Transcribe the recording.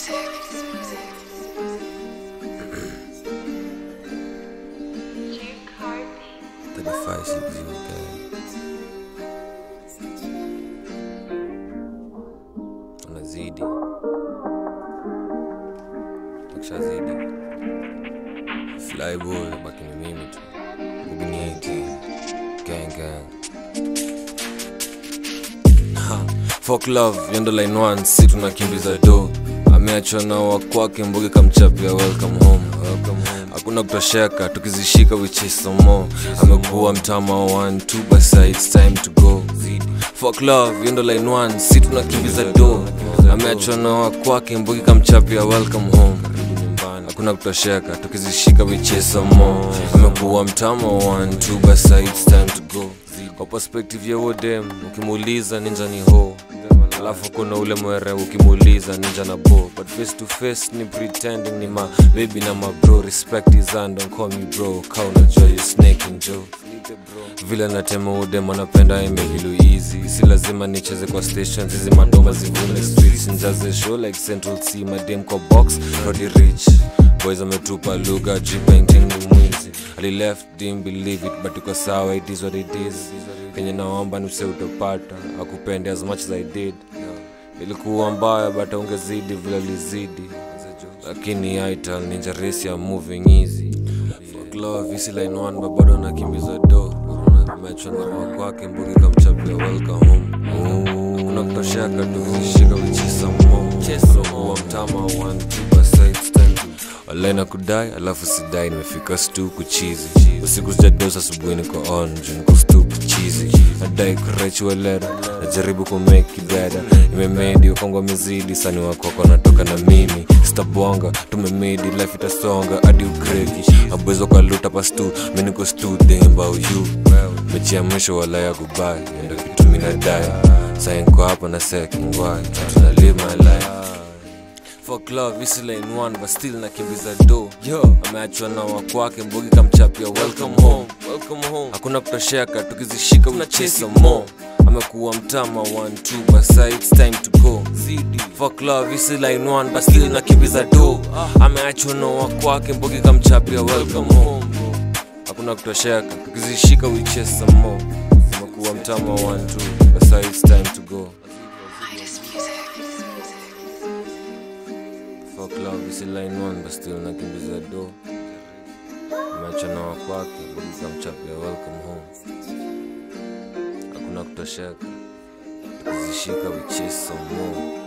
35 siku zimekaa unazidi ukishazidi flyboy baki ni mimi tu ugnieti gang gang Ha, Folk love yendo line one si tunakimbiza do ameachwa na wakwake mbugi kamchapia welcome home hakuna kutosheka tukizishika which is some more amekuwa mtama one two basa it's time to go Folk love yendo line one si tunakimbiza do ameachwa na wakwake mbugi kamchapia welcome home hakuna kutosheka tukizishika which is some more amekuwa mtama one two basa it's time to go kwa perspective ya wodem ukimuuliza ninja ni ho alafu kuna ule mwere ukimuuliza ninja na bo but face to face ni pretending ni ma baby na ma bro respect is and don't call me bro ka unajua you snake and joe vile natema udem anapenda emehilu easy si lazima nicheze kwa stations hizi madoma zivune streets njaze show like central c madem kwa box rodi rich boys ametupa lugha jipainting ni mwizi ali left didn't believe it but iko sawa it is what it is kenye naomba ni use utopata akupende as much as i did ilikuwa mbaya but ungezidi vile lizidi lakini aital ninja race ya moving easy Fuck love isi line one but bado nakimbiza do amechwa na wakwake mbugi kamchapia welcome home hakuna kutosheka tukizishika wichisa mmokuwa mtama one two basa it's time to walena kudai alafu sidai nimefika stu kuchizi usiku sijadosa asubuhi niko on juu niko stu kuchizi nadai kurechuelera najaribu kumeki beda imemedi ukongwa mizidi sani wakoko natoka na mimi sitabonga tumemedi life itasonga hadi ukreki abwezo kwa luta pastu mi niko stu thinking about you mechi ya mwisho walaya kubai ndo kitu minadai sainko hapa na sekingwai tuna live my life Fuck love isi lane one but still nakimbiza do yo ameachwa na wakwake mbogi kamchapia welcome home welcome home hakuna kutosheka tukizishika unachesa mo amekuwa mtama one two basa it's time to go zidi Fuck love isi line one but still nakimbiza do ameachwa na wakwake mbogi kamchapia welcome home hakuna kutosheka tukizishika we chase some more amekuwa mtama one two basa it's time to go Fuck love isi line one but still nakimbiza do ameacha na wakwake bugiza mchapia welcome home hakuna kutosheka tukizishika we chase some more